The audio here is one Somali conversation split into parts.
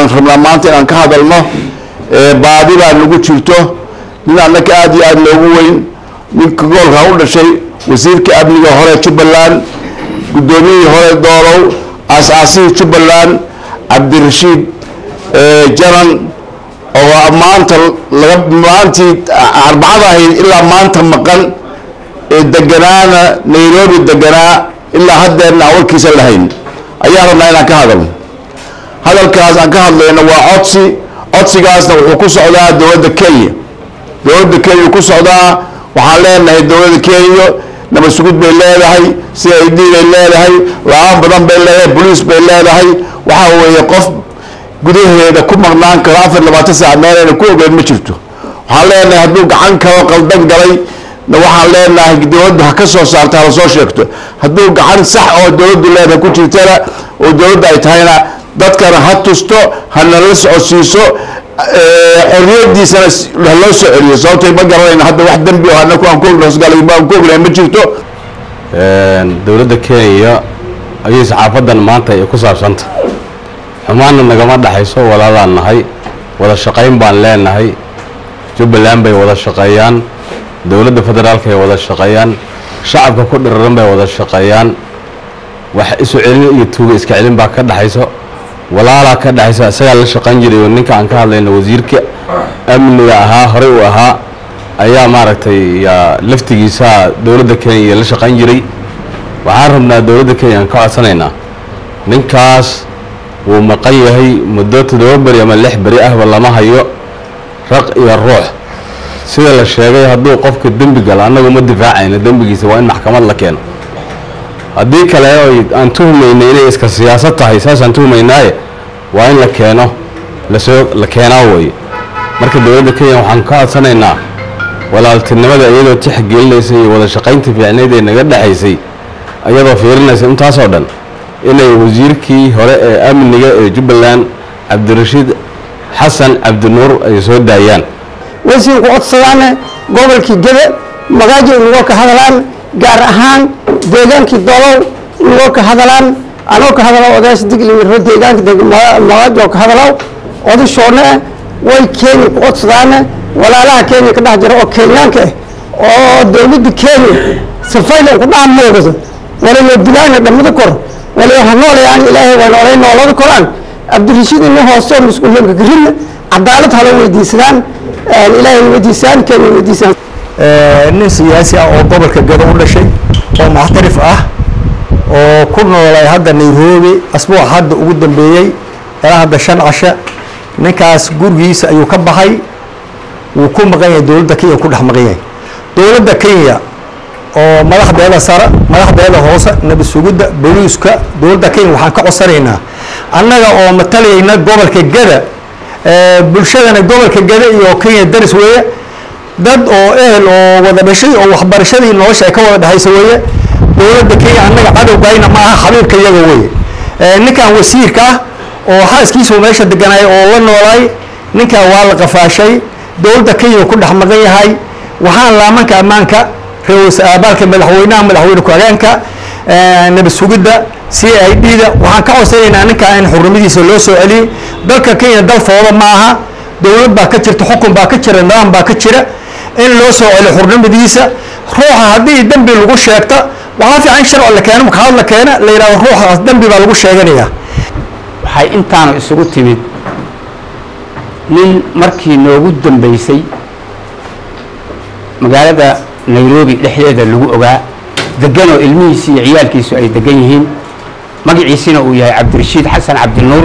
waxaan rabnaa maanta inaan ka hadalno baadi baa nagu jirto nin annaka aada iyo aada loogu weyn ninka goolka u dhashay wasiirka amniga hore jubbaland guddoomiyihii hore doolow aas-aasihii jubbaland cabdirashiid janan oo maanta laga maantii arbacada ahayd ilaa maanta maqan ee deganaana nairobi deganaa ilaa haddeerna aan warkiisa lahayn ayaan rabnaa inaan ka hadalno hadalkaas aan ka hadlayno waa codsi codsigaasna wuxuu ku socdaa dowladda kenya dowladda kenya ku socdaa waxaan leenahay dowladda kenya nabad sugud bay leedahay c i d bay leedahay la-aan badan bay leedahay boliis bay leedahay waxaa weeye qof gudaheeda ku maqnaan karo afar labaatan saac meelayna ku ogeyn ma jirto waxaan leenahay hadduu gacan kalo qaldan galay na waxaan leenahay dowladda ha ka soo saarta hala soo sheegto hadduu gacan sax oo dowladdu leedahay ku jirtana oo dowladda ay tahayna dadkana ha tusto hana la socodsiiso xorriyadiisana haloo soo celiyo sababtay ma garanayna hadda wax dembi oo anaku aan kuhosgalay baan ku ognahay ma jirto dowladda kenya ayay saxaafadan maanta ay ku saabsanta xumaanna nagama dhexayso walaalaan nahay wada shaqayn baan leenahay jubbaland bay wada shaqeeyaan dowladda federaalka ay wada shaqeeyaan shacabka ku dhiraran bay wada shaqeeyaan wax isu celin iyo tuuga iska celin baa ka dhexayso walaalaa ka dhexaysa isagaa la shaqayn jiray oo ninka aan ka hadlayno wasiirka amniga ahaa horey uu ahaa ayaa maaragtay laftigiisa dowladda kenya la shaqayn jiray waxaan rabnaa dowladda kenya aan ka codsanaynaa ninkaas wuu maqan yahay muddo toddoba beri ama lix beri ahba lama hayo raq iyo ruux sida la sheegay hadduu qofka dembi galo annagu ma difaacayno dembigiisa waa in maxkamad la keeno haddii kale oy aan tuhmaynay inay iska siyaasad tahay saasaan tuhmaynaaye waa in la keeno lasoo la keenaa weeye marka dowladda kenya waxaan ka codsanaynaa walaaltinimada iyadoo tixgelinaysa iyo wada shaqaynta fiicnayd ee naga dhexaysay iyadoo fiirinaysa intaasoo dhan inay wasiirkii hore ee amniga ee jubbaland cabdirashiid xasan cabdinuur ay soo daayaan wasiirku codsadaane gobolkii gede magaajo inagoo ka hadalaan gaar ahaan deegaankii dolow inagoo ka hadalaan anoo ka hadalo odayaasha diglimiro deegaanka magaajo ka hadalow odashoone way kenya ku codsadaane walaalaha kenya ka dhex jira oo kenyaanka ah oo dowladda kenya safaylan ku dhaha moogado walayo dilaana dhammada kor walayo ha noolayaan ilaahay waa noolay noolada koraan cabdirashiid ina hoose mas-uuliyanka garina cadaalad hala weydiisadaan ilaahay weydiisaan kenya weydiisaan nin siyaasi ah oo gobolka gado u dhashay oo muxtarif ah oo ku noolay hadda nairobi asbuuc hadda ugu dambeeyey ilaa hadda shan casha ninkaas gurigiisa ayuu ka baxay wuu ku maqan yahay dowladda kenya ku dhex maqan yahay dowladda kenya oo madaxdeeda sare madaxdeeda hoose nabad sugidda booliiska dowladda kenya waxaan ka codsanaynaa annaga oo matalayna gobolka gada bulshadana gobolka gada iyo kenya daris weeye dad oo ehel oo wada dhashay oo waxbarashadii nolosha ay ka wada dhexaysa weeye dowladda kenya annaga cadowgayna ma aha xabiibka iyaga weeye ninkan wasiirka ah oo xaaskiisa meesha deganaay oo la noolaay ninkan waa la qafaashay dowladda kenya ku dhex maqan yahay waxaan laamanka ammaanka ra-iisul madaxweynaha madaxweyne ku-xigeenka nabad sugidda c i d da waxaan ka codsanaynaa ninkaa in xurnimadiisa loo soo celiyey dalka kenya dal fooda ma aha dowlad baa ka jirta xukun baa ka jira nidaam baa ka jira in loo soo celiyo xurnimadiisa ruuxa haddii dembi lagu sheegta waxaa fiican in sharci la keeno makaad la keena la yidhahdo ruuxaas dembi baa lagu sheeganayaa waxay intaanu isugu timid nin markii noogu dambeysay magaalada nairobi dhexdeeda lagu ogaa deganoo ilmihiisi iyo ciyaalkiisu ay degan yihiin magaciisina uu yahay cabdirashiid xasan cabdinuur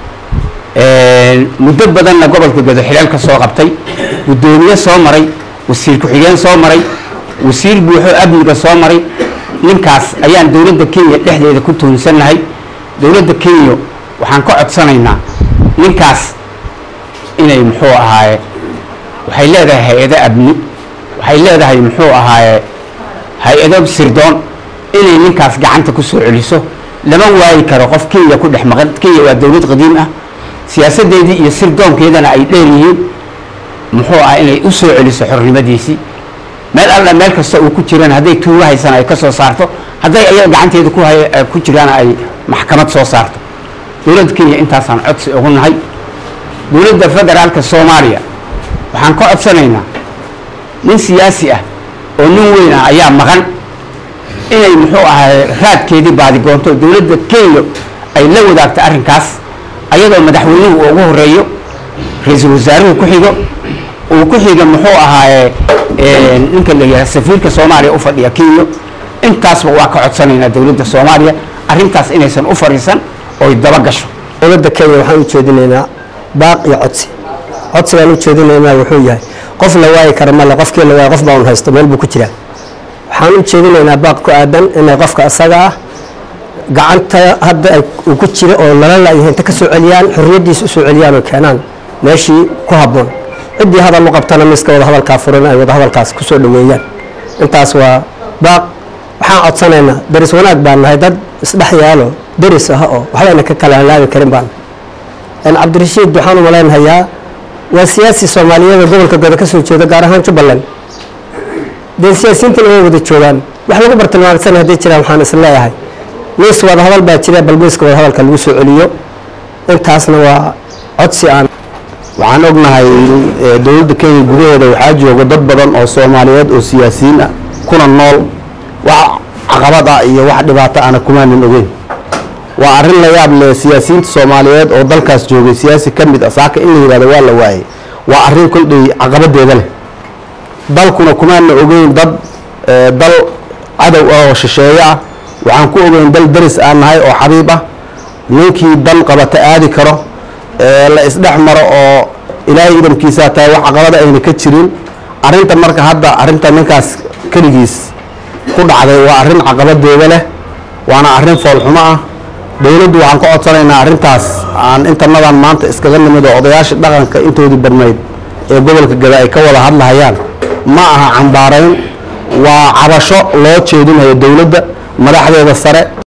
muddo badanna gobolka gado xileel ka soo qabtay guddoomiye soo maray wasiir ku-xigeen soo maray wasiir buuxo amniga soo maray ninkaas ayaan dowladda kenya dhexdeeda ku tuhunsannahay dowladda kenya waxaan ka codsanaynaa ninkaas inay muxuu ahaaye waxay leedahay hay-ado amni waxay leedahay muxuu ahaaye hay-ado sirdoon inay ninkaas gacanta ku soo celiso lama waayi karo qof kenya ku dhex maqan kenya waa dowlad qadiim ah siyaasadeedii iyo sirdoonkeedana ay dheer yihiin muxuu ah inay u soo celiso xornimadiisii meel alla meel kasta uu ku jiraan hadday tuuga haysana ay ka soo saarto hadday ayaga gacanteeda ku hay ku jiraan ay maxkamad soo saarto dowladda kenya intaasaan codsi ugu nahay dowladda federaalka soomaaliya waxaan ka codsanaynaa nin siyaasi ah oo nin weyn ah ayaa maqan inay muxuu ahay raadkeedii baadigoonto dowladda kenya ay la wadaagto arrinkaas ayadoo madaxweynuhu uu ugu horeeyo ra-iisul wasaaruhu ku xigo uu ku xiga muxuu ahaaye ninka la yidhaha safiirka soomaaliya u fadhiya kenya intaasba waa ka codsanaynaa dowladda soomaaliya arrintaas inaysan u fariisan oy daba gasho dowladda kenya waxaan u jeedinaynaa baaq iyo codsi codsigaan u jeedinaynaa wuxuu yahay qof la waayi kara male qofkii la waaya qof baa un haysto meel buu ku jiraa waxaan u jeedinaynaa baaq ku aadan inay qofka asaga ah gacanta hadda ay uu ku jira oo lala laayahay inta ka soo celiyaan xorriyaddiisa u soo celiyaan oo keenaan meeshii ku habboon ciddii hadal u qabtana miska wada hadalkaa furan ay wada hadalkaas ku soo dhoweeyaan intaas waa baaq waxaan codsanaynaa deris wanaag baan nahay dad isdhex yaalo deris ah oo waxbayna ka kala halaabi karin baan cabdirashiid waxaan u malaynahayaa waa siyaasi soomaaliyeed oo gobolka goda ka soo jeeda gaar ahaan jubbaland dee siyaasiyiintana way wada joogaan wax lagu bartilmaamsan hadday jiraan waxaan is leeyahay miis wada hadal baa jira bal miiska wada hadalka lagu soo celiyo intaasna waa codsi aan waxaan ognahay dowladda kenya gudaheeda waxaa jooga dad badan oo soomaaliyeed oo siyaasiyiin ah kuna nool wax caqabad ah iyo wax dhibaato ana kumaanan ogeyn waa arrin la yaab leh siyaasiyiinta soomaaliyeed oo dalkaas joogay siyaasi ka mid ah saaka in la yidhahdo waa la waayey waa arrin koldhay caqabadeeda leh dalkuna kumaana ogeyn dad dal cadow ah oo shisheeye ah waxaan ku ogeyn dal deris aan nahay oo xabiib ah ninkii dan qabata aadi karo la isdhex maro oo ilaahay idamkiisaa tahay wax caqabada ayna ka jirin arrinta marka hadda arrinta ninkaas keligiis ku dhacday waa arrin caqabadeeda leh waana arrin foolxumo ah dowladdu waxaan ka codsanaynaa arrintaas aan intanadan maanta iskaga nimid oo odayaashii dhaqanka intoodii badnayd ee gobolka gada ay ka wada hadlahayaan ma aha cambaarayn waa cabasho loo jeedinayo dowladda madaxdeeda sare